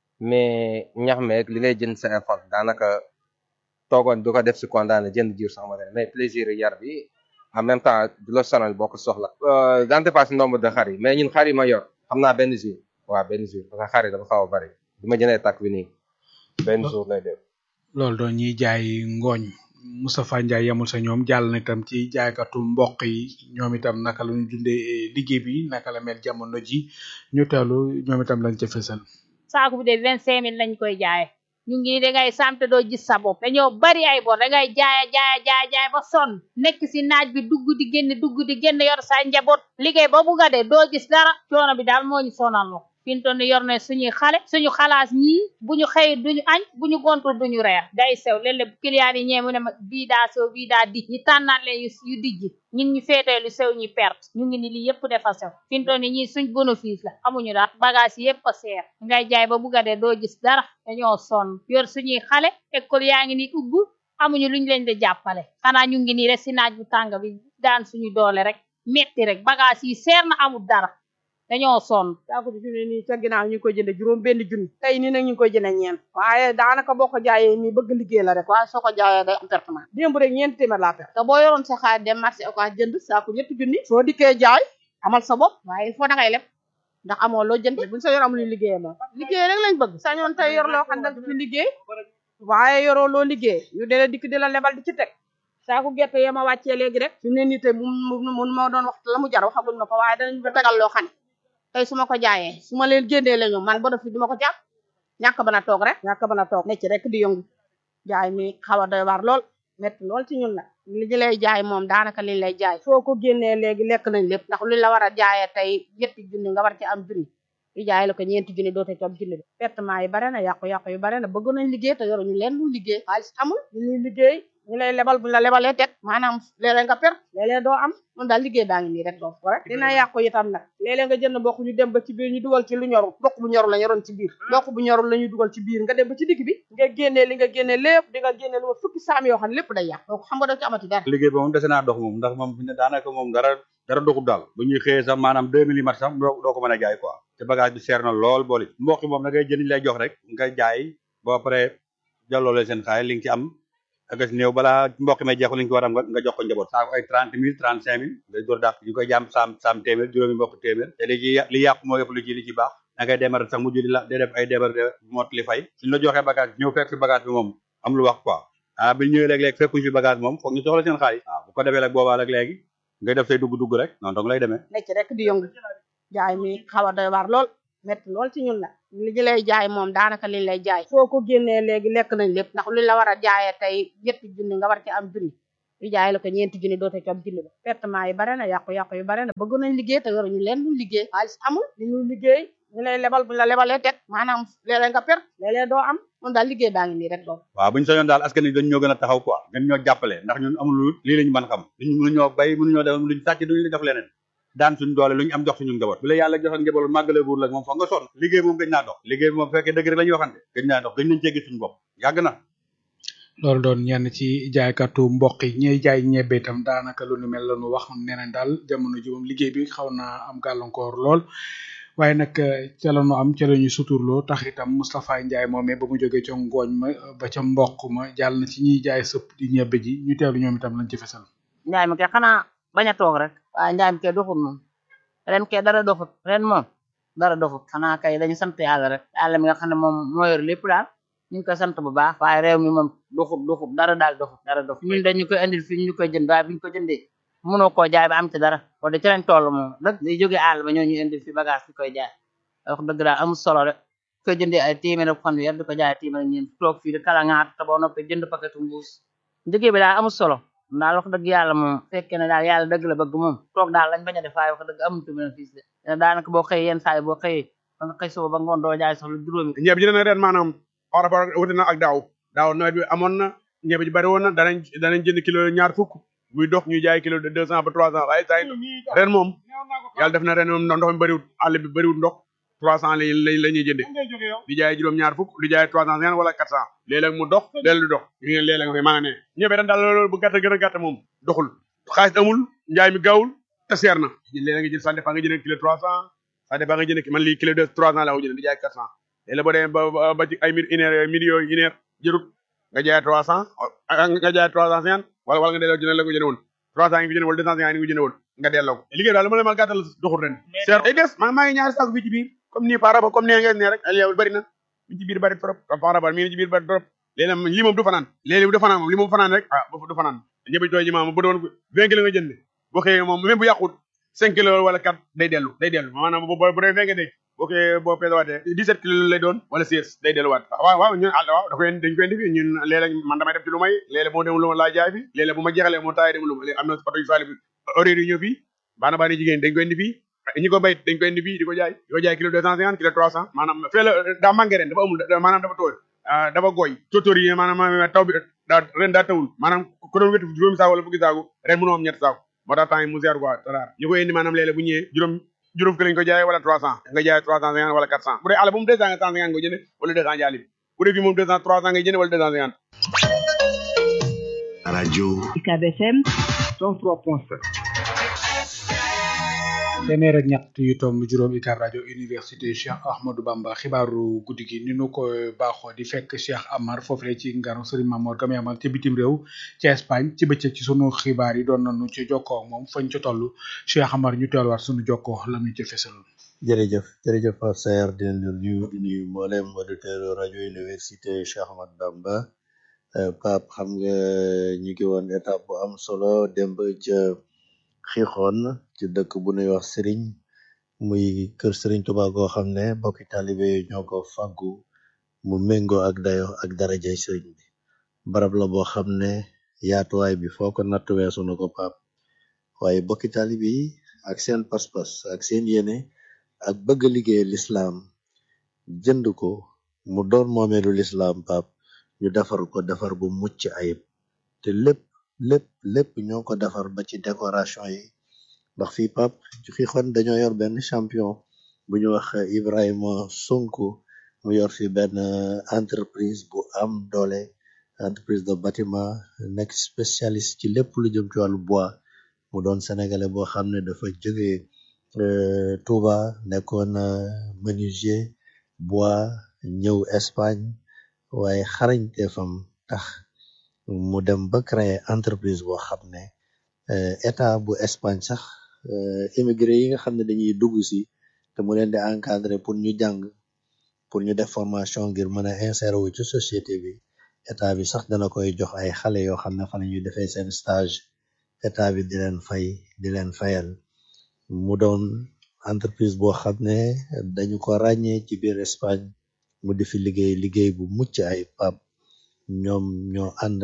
mais ñax meeg li ngay jënd sa effort daanaka toogoon du ko def si condamné jënd jur sax ma mais plaisir yar bi en même temps du la sonal boo ko soxla daan dépasse nombre de xar yi mais ñun xar yi ma yor xam naa benn jour waaw benn jour parce que xar yi dafa xaw a bari bi ma jëndee takk bi nii benn jour lay def loolu doon ñiy jaay ngooñ Moustapha Ndiaye yamul sa ñoom jàll na itam ci jaaykatu mboq yi ñoom itam naka la ñu dundee liggéey bi naka la mel jamono ji ñu teelu ñoom itam lañ ca fësal saako bi de vingt cinq mille lañ koy jaaye ñu ngi dangay samte doo gis sa bopp dañoo bari ay bor dangay jaaya jaaya jaaya jaay ba sonn nekk si naaj bi dugg di génn dugg di génn yor sa njaboot liggéey ba bugga de doo gis dara coono bi daal moo ñu sonal lo fintoon ni yor ne suñuy xale suñu xalaas ñii bu ñu xëy duñu añ bu ñu gontul duñu reer day sew léeg-léeg client yi ñee mu ne ma bii daa sew bii daa dij ñi tànnaan leen yu dijj ñun ñu féetee lu sew ñu perte ñu ngi ni lii yëpp dafa sew fintoon ni ñii suñ bénéfice la amuñu daal bagage yëpp a seer ngay jaay ba bugga de doo gis dara dañoo sonn yor suñuy xale école yaa ngi ni ubbu amuñu luñ leen di jàppale xanaa ñu ngi nii rek si naaj bu tàng bi daan suñu doole rek metti rek bagage yi seer na amul dara dañoo sonn saako bi fi mu ne nii ca ginnaaw ñu ngi koy jënde juróom benn junni tey nii nag ñu ngi koy jënde ñeent waaye daanaka boo ko jaayee nii bëgg liggéey la rek waaye soo ko jaayee day am pertement démb rek ñeent téeméer laa perte te boo yoroon sa xaalis dem marché oka jënd saako ñetti junni soo dikkee jaay amal sa bopp waaye il faut da ngay leb ndax amoo loo jënd buñ sa yor amul liggéey moom liggéey rek lañ bëgg sañoon tey yor loo xam ne fi liggéey waaye yoroo loo liggéey ñu dee dikk di la lebal di ci teg saako gerte yee ma wàccee léegi rek fi mu ne nii tey mun mun ma doon wax la mu jar waxaguñ ma ko waaye danañ ba tegal loo xam ne tey su ma ko jaayee su ma leen génnee la ñu man ba fi duma ko jàpp ñàkk ba na toog rek ñàkk ba na toog ne ci rek di yëngu jaay mi xaw a doy waar lool métti lool ci ñun la li ñu lay jaay moom daanaka liñ lay jaay soo ko génnee léegi lekk nañ lépp ndax luñ la war a jaayee tey ñetti junni nga war ci am junni yu jaay la ko ñeenti junni doote ci am junni bi pertement yi bare na yàqu-yàqu yu bare na bëgg nañ liggéey te yoruñu leen lu liggéey xaalis amul ñu ñuy liggéey ñu lay lebal buñ la lebalee teg maanaam léeg-léeg nga per léeg-léeg doo am mun daal liggéey baa ngi nii rek doo ko rek dina yàqu itam nag léeg-léeg nga jënd mboq ñu dem ba ci biir ñu dugal ci lu ñorul mboq bu ñorul la ñoroon ci biir mboq bu ñorul la ñuy dugal ci biir nga dem ba ci digg bi nga génnee li nga génnee lépp di nga génnee lu ma fukki saam yoo xam ne lépp day yàq donc xam nga doo ci amati dara liggéey bi moom dese naa dox moom ndax moom fi ne daanaka moom dara dara doxul daal bu ñuy xëyee sax maanaam deux millimètres sax doo doo ko mën a jaay quoi te bagage bi seer na lool booli mboq moom da ngay jënd lay jox rek nga jaay boo pare jàlloole seen xaalis li nga ci am ak néew balaa mboq may jeexu li nga ci war a am nga jox ko njaboot saako ay trente mille trente cinq mille day door dàq ñu koy jaam saam saam téeméer juróomi mboq téeméer te li ci li yàqu moo yëpp lu ci li ci baax da ngay démar sax mujj di la day def ay démar mot li fay suñ la joxee bagage ñëw fekk fi bagage bi moom am lu wax quoi ah bi ñëwee léeg-léeg fekkuñ fi bagage moom foog ñu soxla seen xaalis waaw bu ko defee rek boobaa rek léegi ngay def say dugg-dugg rek noonu dong lay demee nekk rek di yëngu jaay mi xaw a doy waar lool métti lool ci ñun la li ñu lay jaay moom daanaka liñ lay jaay soo ko génnee léegi lekk nañ lépp ndax luñ la war a jaayee tey ñetti junni nga war ci am junni yu jaay la ko ñeenti junni doote ci am junni ba pertement yi bare na yàqu-yàqu yu bare na bëgg nañ liggéey te yoruñu leen lu liggéey xaalis amul li ñu liggéey ñu lay lebal buñ la lebalee teg maanaam léeg-léeg nga per léeg-léeg doo am mun daal liggéey baa ngi nii rek doo waaw bu ñu sañoon daal askan wi dañ ñoo gën a taxaw quoi gën ñoo jàppale ndax ñun amul lu lii lañu mën xam duñ mënuñoo bay mënuñoo def luñ sàcc duñu def leneen daan suñu doole lu ñu am jox suñu njaboot bu la yàlla joxoon njaboot màggale buur la moom foog nga sonn liggéey moom gëj naa dox liggéey bi moom fekkee dëgg rek la ñuy waxante gëj naa dox gëj nañ cee gis suñu bopp yàgg na loolu doon ñenn ci jaaykatu mboq yi ñiy jaay ñebbe itam daanaka lu nu mel la nu wax nee nañ daal jamono ji moom liggéey bi xaw naa am gàllankoor lool waaye nag ca la nu am ca la ñu suturloo tax itam Moustapha Ndiaye moomee ba mu jógee ca ngooñ ma ba ca mboq ma jàll na ci ñiy jaay sëpp di ñebbe ji ñu teelu ñoom itam lañ ci fesal njaay mi kay xanaa bañ a toog rek waaye njaay mi kay doxul moom ren kay dara doxut ren moom dara doxut xanaa kay dañu sant yàlla rek yàlla mi nga xam ne moom moo yor lépp daal ñu ngi koy sant bu baax waaye réew mi moom doxut doxut dara daal doxut dara doxut ñun dañu koy indil fii ñu koy jënd waaye biñu ko jëndee mënoo koo jaay ba am ci dara wax de ci lañ toll moom dëgg day jógee àll ba ñoo ñu indil fi bagage fi koy jaay wax dëgg daal amul solo rek koy jëndee ay téeméer ak fanweer di ko jaay téeméer ak ñeent toog fii di kala ngaat te boo noppee jënd paquetu mbuus liggéey bi daal amul solo daal wax dëgg yàlla moom fekkee ne daal yàlla dëgg la bëgg moom toog daal lañ bañ a def waaye wax dëgg amutu bénéfice de daanaka boo xëyee yenn saa yi boo xëyee ba nga xëy suba ba ngoon doo jaay sax lu juróomi ñebe ji na ren maanaam par rapport wuute na ak daaw daaw nawet bi amoon na ñebe ji bari woon na danañ danañ jënd kilo ñaar fukk muy dox ñuy jaay kilo de deux cent ba trois cent waaye saa ren moom yàlla def na ren moom ndox mi bëriwut àll bi bëriwut ndox trois cent lañ lañ la ñuy jënde di jaay juróom ñaar fukk di jaay trois cent cinquante wala quatre cent léeg-léeg mu dox léeg du dox ñu ngeen léeg-léeg nga koy maa nga ne ñebe ren daal loolu bu gàtt gën a gàtt moom doxul xaalis amul njaay mi gaawul te seer na léeg nga jël ça dépend nga jënd kilo trois cent ça dépend nga jënd man lii kilo de trois cent la ko jënd di jaay quatre cent léeg-léeg boo demee ba ba ci ay mille une heure mille yooyu une heure jërut nga jaay trois cent nga jaay trois cent cinquante wala wala nga delloo jënd la ko jënd woon trois cent yi nga jënd wala deux cent cinquante yi nga jënd woon nga delloo ko liggéey daal lu ma la ma gàttal doxul ren seer ay des maa maa ngi ñaari saako fii ci biir comme nii par rapport comme nee ngeen ne rek yow bëri na mi ci biir bëri trop par rapport mi ci biir bëri trop léeg-léeg lii moom du fanaan léeg-léeg du fanaan moom lii moom fanaan rek ah du fanaan ñëpp tooy ji maam bu doon vingt kilos nga jënd boo xëyee moom même bu yàqut cinq kilos wala quatre day dellu day dellu maanaam bu bu dee vingt nga dégg boo xëyee boo pesewaatee dix-sept kilos lay doon wala seize day delluwaat waaw waaw ñun àll waaw da koy dañ koy indi fi ñun léeg-léeg man damay def ci lu may léeg-léeg moo dem lu ma laa jaay fi léeg-léeg bu ma jeexalee moo taay dem lu ma am na oto yu saali bi horaire yi ñëw fii baana baana jigéen dañ koy indi fii ñi ko bay dañ koy indi fii di ko jaay di ko jaay kilo deux cent cinquante kilo trois cent maanaam fee la daa manqué ren dafa amul maanaam dafa tooy dafa gooy tóotóor yi maanaam taw bi daa ren daa tawul maanaam ko doon wetu juróomi saako wala fukki saako ren mënoo am ñetti saako moo tax temps yi mu seer quoi taraar ñu koy indi maanaam léeg-léeg bu ñëwee juróom juróom ki lañ ko jaay wala trois cent nga jaay trois cent cinquante wala quatre cent bu dee àll bu mu deux cent cinquante nga jënd wala deux cent jaali bi bu dee fii moom deux cent trois cent ngay jënd wala deux cent cinquante radio UCAB FM 103.7 téeméer ak ñett yu tomb juróom UCAB rajo université Cheikh Ahmadou Bamba xibaaru guddi gi ni nu ko baaxoo di fekk Cheikh Amar foofu ci nganu Serigne Mamour Gam amal ci bitim réew ci Espagne ci bëccëg ci sunu xibaar yi doon nañu ci jokkoo ak moom fañ ca toll Cheikh Amar ñu teelwaat sunu jokkoo la ñu ci fesal. jërëjëf jërëjëf Pape Sayar di leen nuyu di nuyu mboolem auditeur rajo université Cheikh Ahmadou Bamba Pape xam nga ñu ngi woon étape bu am solo démb ca xixoon ci dëkk bu nuy wax sëriñ muy kër sëriñ Tuubaa goo xam ne bokki taalibe ñoo ko fàggu mu méngoo ak dayo ak darajay sëriñ bi barab la boo xam ne yaatuwaay bi foo ko natt weesu na ko Pape waaye bokki taalibe yi ak seen pas-pas ak seen yéene ak bëgg liggéey lislaam jënd ko mu doon moomeelu lislaam Pape ñu defar ko defar bu mucc ayib te lépp lépp lépp ñoo ko defar ba ci décoration yi ndax fii pap ci xixoon dañoo yor benn champion bu ñu wax Ibrahima Sonko mu yor fi benn entreprise bu am doole entreprise de bâtiment nekk spécialiste ci lépp lu jëm ci wàllu bois mu doon sénégalais boo xam ne dafa jógee Touba nekkoon menuisier bois ñëw Espagne waaye xarañteefam tax mu dem ba créer entreprise boo xam ne état bu Espagne sax immigré yi nga xam ne dañuy dugg si te mu leen di encadrer pour ñu jàng pour ñu def formation ngir mën a insérer wu ci société bi état bi sax dana koy jox ay xale yoo xam ne fa la ñuy defee seen stage état bi di leen fay di leen fayal mu doon entreprise boo xam ne dañu ko ràññee ci biir Espagne mu di fi liggéey liggéey bu mucc ay pap ñoom ñoo ànd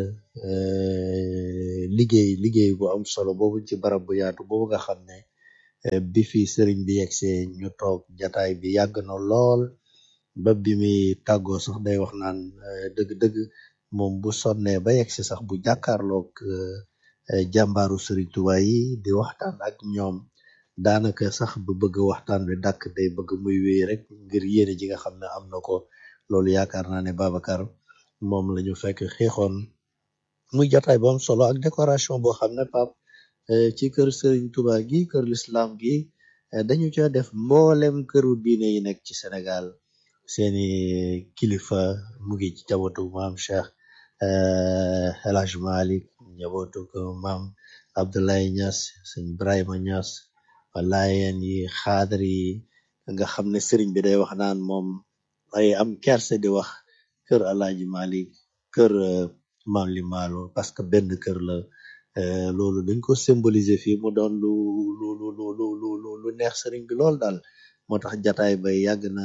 liggéey liggéey bu am solo boobu ci barab bu yaatu boobu nga xam ne bi fi sëriñ bi yegsee ñu toog jataay bi yàgg na lool ba bi muy tàggoo sax day wax naan dëgg-dëgg moom bu sonnee ba yegsi sax bu jàkkaarloog jàmbaaru sëriñ Tuubaa yi di waxtaan ak ñoom daanaka sax bu bëgg waxtaan bi dàkk day bëgg muy wéy rek ngir yéene ji nga xam ne am na ko loolu yaakaar naa ne Babacar moom la ñu fekk xeexoon muy jataay bu am solo ak décoration boo xam ne pap ci kër sëriñ Tuubaa gi kër l'islam gi dañu ca def mboolem këru diine yi nekk ci Sénégal seeni kilifa mu ngi ci jabootu maam Cheikh El Hadj Malick njabootu ko maam Abdoulaye Niass sëñ Ibrahima Niass laayeen yi xaadar yi nga xam ne sëriñ bi day wax naan moom ay am kerse di wax kër Alaaji Malik kër maam li maalo parce que benn kër la loolu dañ ko symboliser fii mu doon lu lu lu lu lu lu lu neex sëriñ bi lool daal moo tax jataay bay yàgg na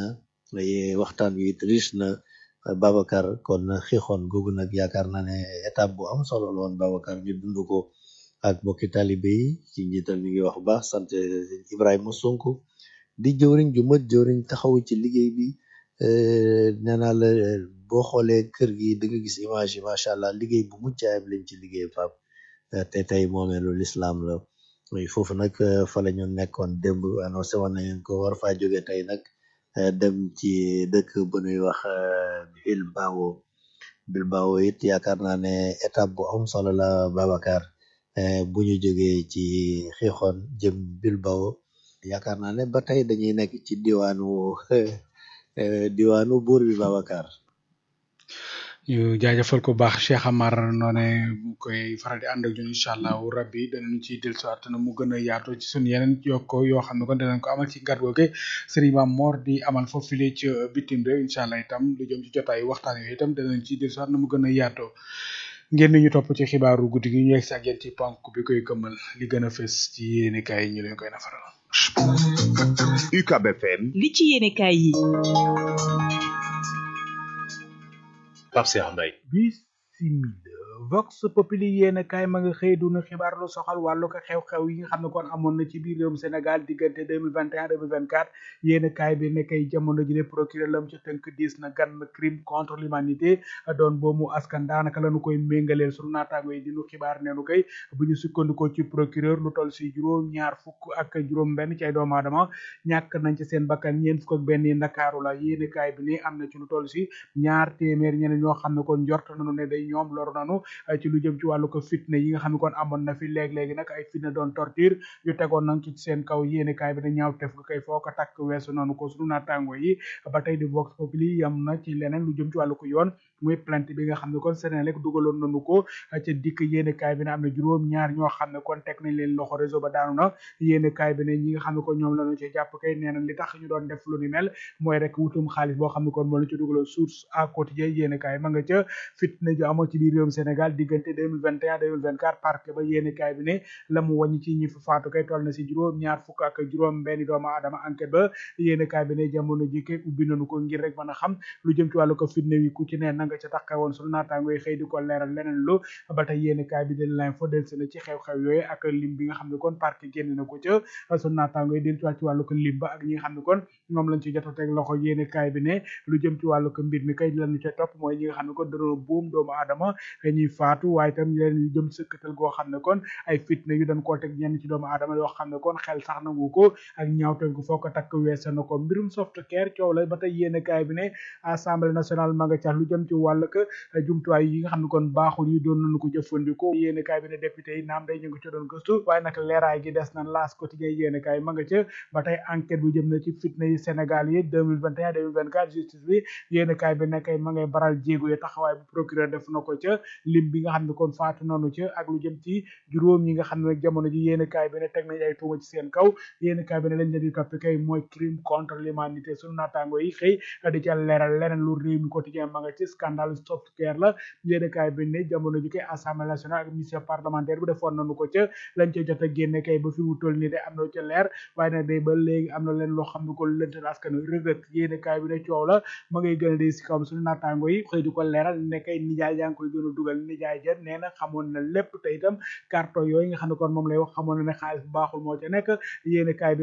waxtaan wi it riche na Babacar kon xixoon googu nag yaakaar naa ne étape bu am solo la woon Babacar ñu dund ko ak mbokki talibe yi ci njiital ñu ngi wax bu baax sant Ibrahima Sonko di jëwriñ ju mat jëwriñ taxaw ci liggéey bi nee naa la boo xoolee kër gi da nga gis image yi macha allah liggéey bu mucc ayib lañ ci liggéey Pape te tey moomeelu lislaam la foofu nag fa la ñu nekkoon démb annoncé woon nañu ko war faa jóge tey nag dem ci dëkk bu ñuy wax Bilbao Bilbao it yaakaar naa ne étape bu am solo la Babacar bu ñu jógee ci xixoon jëm Bilbao yaakaar naa ne ba tey dañuy nekk ci diwaanu diwaanu buur bi Babacar ñu jaajëfal ko baax Cheikh Amar noone mu koy faral di ànd ak ñun incha allahu rabbi danañu ci dellusiwaat na mu gën a yaatu ci suñu yeneen yokko yoo xam ne kon danañ ko amal ci ngat googe Serigne Mame Mor di amal foofu file ci bitim réew incha allah itam lu jëm ci jotaay waxtaan yooyu itam danañ ci dellusiwaat na mu gën a yaatoo ngeen ni ñu topp ci xibaaru guddi gi ñu yegg si ak yéen ci ponk bi koy gëmmal li gën a fës ci yéenekaay yi ñu leen koy nafaral. UCAB FM li ci yéenekaay yi Pape Cheikh Mbaye bisimila vox populi yéen kaay ma nga xëy duna xibaar lu soxal wàllu ko xew-xew yi nga xam ne kon amoon na ci biir réewum Sénégal diggante 2021 2024 yéen kaay bi ne kay jamono ji ne procureur lam ci tënk diis na gan crime contre l'humanité doon boomu askan daanaka lañu koy méngaleel sunu naataango yi dinu xibaar neenu koy bu ñu sukkandikoo ci procureur lu toll si juróom ñaar fukk ak juróom benn ci ay doomu aadama ñàkk nañ ci seen bakkan ñeent fukk ak benn yi ndakaaru la yéen kaay bi ne am na ci lu toll si ñaar téeméer ñeneen ñoo xam ne kon njort nañu ne day ñoom loru nanu ci lu jëm ci wàllu ko fitna yi nga xam ne kon amoon na fi léeg-léegi nag ay fitna doon torture yu tegoon nañ ci seen kaw yéene kaay bi ne ñaaw tef nga koy foo ko takk weesu noonu ko sunu naataango yi ba tey di vox populi yam na ci leneen lu jëm ci wàllu ko yoon muy plainte bi nga xam ne kon Senelec dugaloon nañu ko ca dikk yéene kaay bi ne am na juróom ñaar ñoo xam ne kon teg nañ leen loxo réseau ba daanu na yéene kaay bi ne ñi nga xam ne kon ñoom lañu ci jàpp kay nee na li tax ñu doon def lu ni mel mooy rek wutum xaalis boo xam ne kon moo la ci dugaloon source à quotidien yéene kaay ma nga ca fitna ju amoon ci biir réewum Sénégal diggante 2021 2024 parquet ba yéene kaay bi ne la mu wàññi ci ñi fa faatu kay toll na si juróom ñaar fukk ak juróom benn doomu aadama enquête ba yéene kaay bi ne jamono ji kay ubbi nañu ko ngir rek mën a xam lu jëm ci wàllu ko fitna wi ku ci ne na nga ca taxawoon sunu naataango yi xëy di ko leeral leneen lu ba tey yéene kaay bi de l'info del na ci xew-xew yooyu ak lim bi nga xam ne kon parquet génn na ko ca sunu naataango yi del ci wàllu ko lim ba ak ñi nga xam ne kon ñoom lañ ci jot a teg loxo yéene kaay bi ne lu jëm ci wàllu ko mbir mi kay lañu ca topp mooy ñi nga xam ne kon dañoo buum doomu aadama ñuy faatu waaye itam leen yu jëm sëkkatal goo xam ne kon ay fitna yu dañ koo teg ñenn ci doomu aadama yoo xam ne kon xel sax nangu ko ak ñaawteel gu foo ko takk weesa na ko mbirum softcare coow la ba tey yéene kaay bi ne assemblée nationale ma nga ca lu jëm ci wàll ka jumtuwaay yi nga xam ne kon baaxul yi doon nañu ko jëfandikoo yéene kaay bi ne député yi naam day ñu ngi ca doon gëstu waaye nag leeraay gi des na laas quotidien yéene kaay ma nga ca ba tey enquête bu jëm na ci fitna yi Sénégal yi 2021 2024 justice bi yéene kaay bi ne kay ma ngay baral jéego yi taxawaay bu procureur def na ko ca lim bi nga xam ne kon faatu nanu ca ak lu jëm ci juróom yi nga xam ne nag jamono ji yéene kaay bi ne teg nañ ay tuuma ci seen kaw yéene kaay bi ne lañ leen di topp kay mooy crime contre l'humanité sunu naataango yi xëy di ca leeral leneen lu réew mi quotidien ma nga ci scandale softcare la yéene kaay bi ne jamono ji kay assemblée nationale ak mission parlementaire bi defoon nañu ko ca lañ ca jot a génne kay ba fi mu toll nii de am na ca leer waaye nag day ba léegi am na leen loo xam ne ko lëntal askan wi rëgët yéene kaay bi ne coow la ma ngay gën a di si kawam suñu naataango yi xëy di ko leeral ne kay nijaay yaa ngi koy gën a dugal nijaay ja nee na xamoon na lépp te itam carton yooyu nga xam ne kon moom lay wax xamoon na ne xaalis bu baaxul moo ca nekk yéene kaay bi